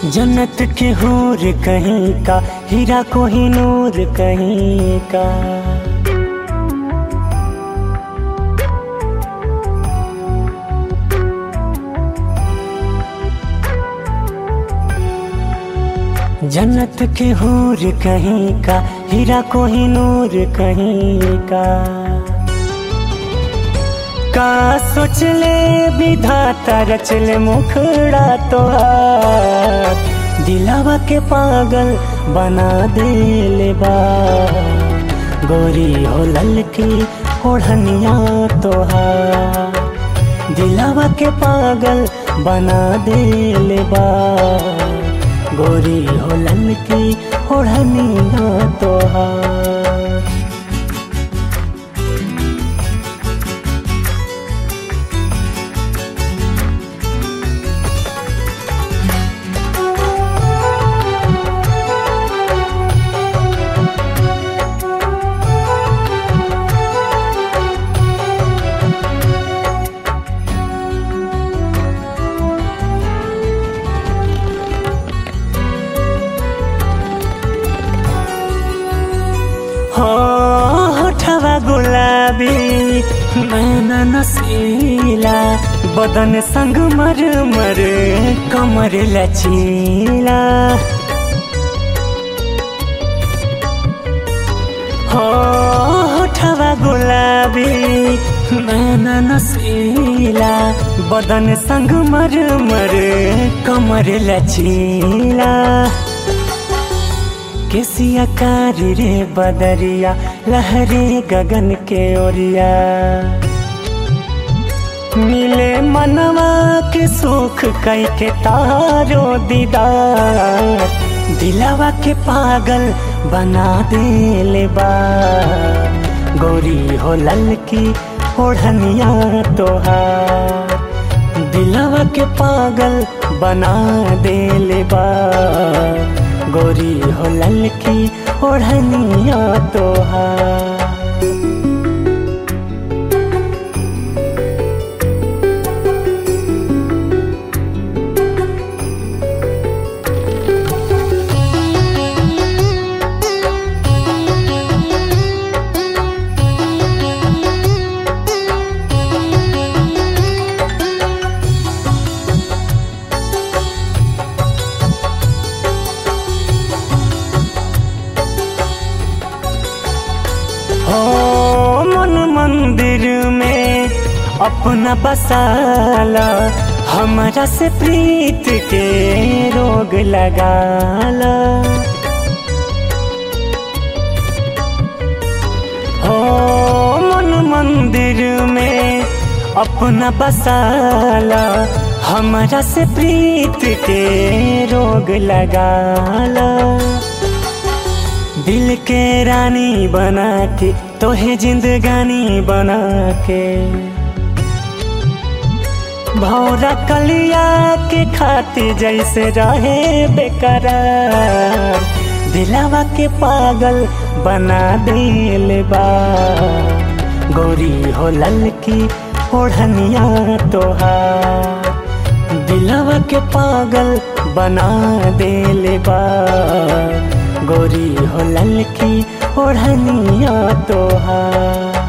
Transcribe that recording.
जन्नत के हूर कहीं का हीरा को ही नूर कहीं का जन्नत के हूर कहीं का हीरा को ही नूर कहीं का का सोच ले विधाता रच ले मुखड़ा तो दिलावा के पागल बना दे ले बा गोरी हो ललकी ओढ़निया तोहार दिलावा के पागल बना दे ले बा गोरी हो ललकी ओढ़निया तोहार हो होठवा गुलाबी नैना नसीला बदन संग मर मर कमर लचीला हो होठवा गुलाबी नैना नसीला बदन संग मर मर कमर लचीला केसिया कारी रे बदरिया लहरे गगन के ओरिया मिले मनवा के सुख कई के तारो दीदार दिलावा के पागल बना दे ले बा गोरी हो ललकी ओढ़निया तोहार दिलावा के पागल बना दे ले बा गोरी हो ललकी ओढ़निया तोहार हो मन मंदिर में अपना बसाला हमारा से प्रीत के रोग लगाला हो मन मंदिर में अपना बसाला हमारा से प्रीत के रोग लगाला दिल के रानी बना के तोहे जिंदगानी बना के भौरा कलिया के खाती जैसे रहे बेकरार दिलावा के पागल बना दिल बा गोरी हो ललकी ओढ़निया तोहार दिलावा के पागल बना दिल बा गोरी हो ललकी ओढ़निया तोहार